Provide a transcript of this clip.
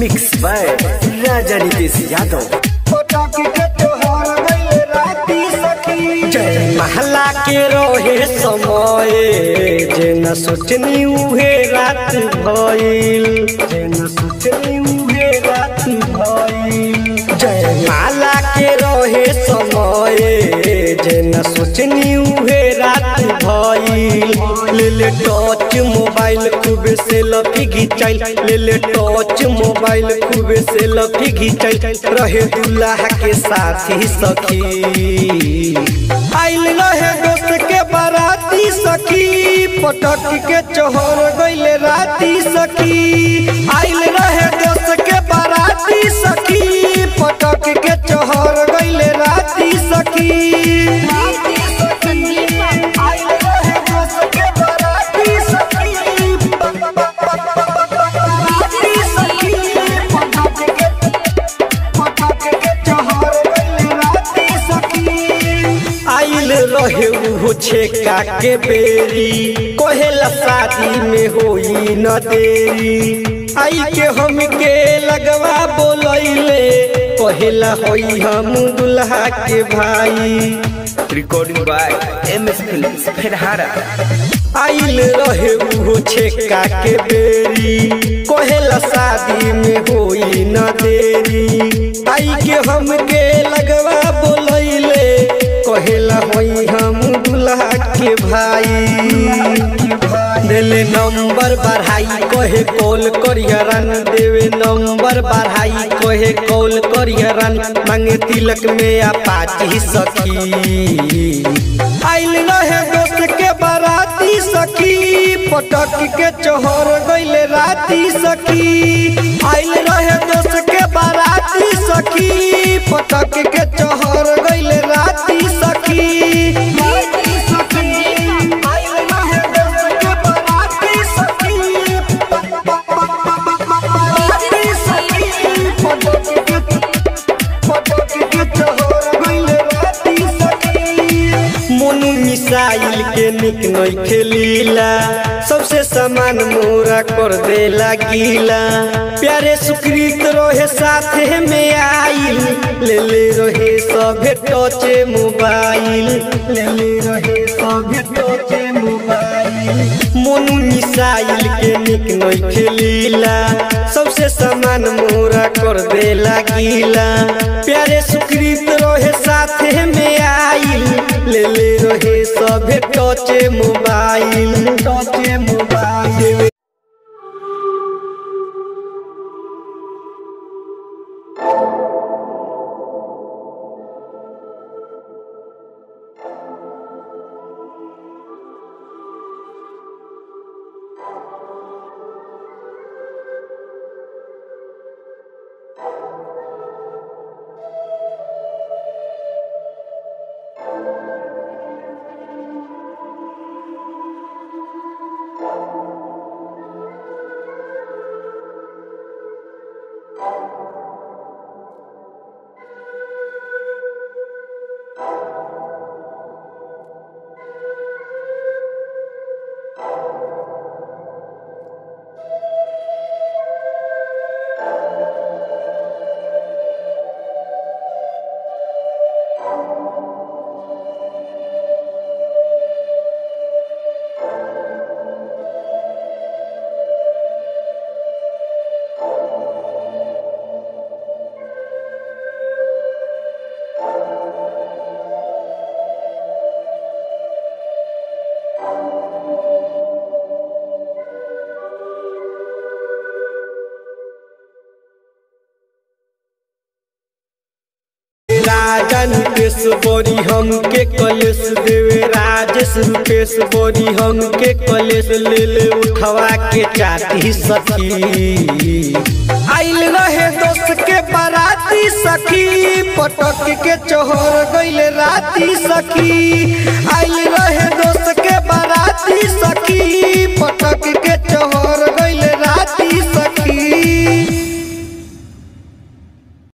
mix by Raja Nitish Yadav जय महला के रोहे समय जे न सोचनी उहे रात भइल जे न सोचनी उहे रात भइल जय माला के रोहे समय जे न सोचनी उहे रात भइल ले ले टच मोबाइल खूब से लफी घिचाइल ले ले टच मोबाइल खूब से लफी घिचाइल रहे दुल्हा के साथी सखी आइल रहे दोस्त के बाराती सखी पटक के चोहर गइले राती सखी आइल रहे दोस्त के बाराती सखी पटक के चोहर गइले राती सखी आइल रहे दोस्त के बाराती सखी बाराती सखी पटक के पटक के चोहर गइले राती सखी आइल रहे उहो छेका के बेरी कहेला शादी में होई न देरी आई के हम के लगवा बोलैले कहेला होई हम दुल्हा के भाई recording by M S film फेरहारा आइल रहे उहो छेका के बेरी कहेला शादी में होई न देरी आई के हम के लगवा बोलैले कहेला होई हम दुल्हा के भाई देले नंबर बढ़ाई कहे कॉल करियरन देवे नंबर बढ़ाई कहे कॉल करियरन मांगे तिलक में अपाची सखी आइल रहे दोस्त के बाराती सखी पटक के चोहर गइले राती सखी आइल रहे दोस्त के बाराती सखी पटक के चोहर गइले राती सखी आइल रहे दोस्त के बाराती सखी बाराती सखी पटक के पटक के चोहर गइले राती सखी मोनू मिसाइल के निक नई खेलीला सबसे समान मोरा कर देला गीला प्यारे सुकृत रहे साथे में आइल ले ले रहे सभे टचे मोबाइल ले ले रहे सभे टचे मोबाइल मोनू मिसाइल के निक नई खेलीला सबसे समान मोरा कर देला गीला प्यारे सुकृत रहे साथे में आइल ले ले रहे सभे टचे मोबाइल टचे मोबाइल राजन पेश बोरी हम के कलेश देवे राजेश रूपेश बोरी हम के कलेश ले ले उठवा के चाटी सखी आइल रहे दोस्त के बाराती सखी पटक के चोहर गइले राती सखी आइल रहे